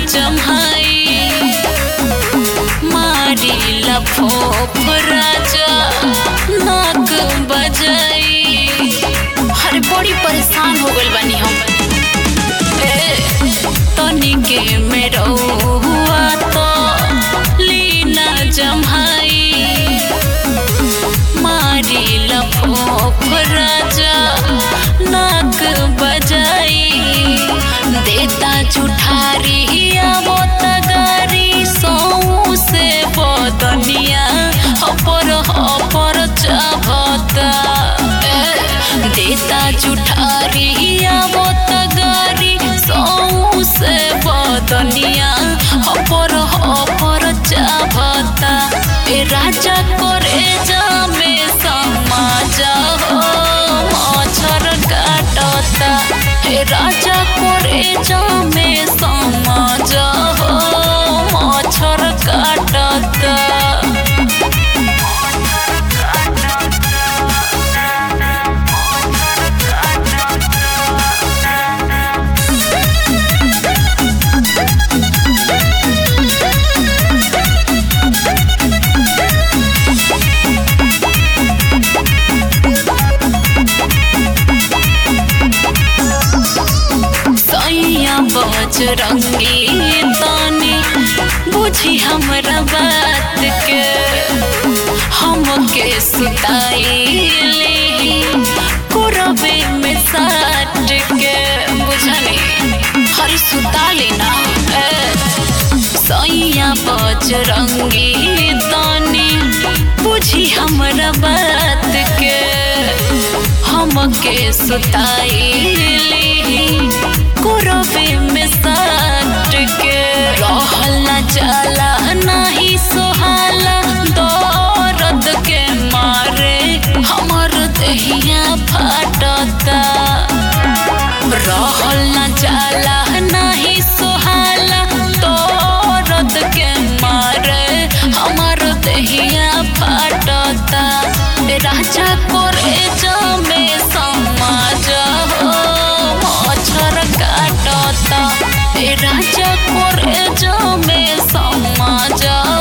जमाई मारी लफोफ राजा नाक बजाई हर बड़ी परेशान हो गइल बानी हम ए तनिके में रहुआ तो लीना जमाई मारी लफोफ राजा नाक बजाई देता जुठारी आवो तगारी सौ से बदनिया अपर अपर चाहता देता जुठारी आवो तगारी सौ से बदनिया अपर अपर चाहता ए राजा करे जामे समाज हो मच्छर काटता ए राजा करे जामे समाज हो मच्छर काटता सैया बजरंगी तानी बुझी हमरा बात के हमके सुताइले कुरबे में साट के बुझनी हर सुता लेना सैया बजरंगी तानी बुझी हमरा बात के हमके सुताइले कुरबे में साट के रहल न जाला नाही सोहाला दर्द के मारे हमर दहिया फाटता रहल न जाला नाही सोहाला दर्द के मारे हमर दहिया फाटता राजा करे जमे समाज हो मच्छर काटता ए राजा करे जमे समाज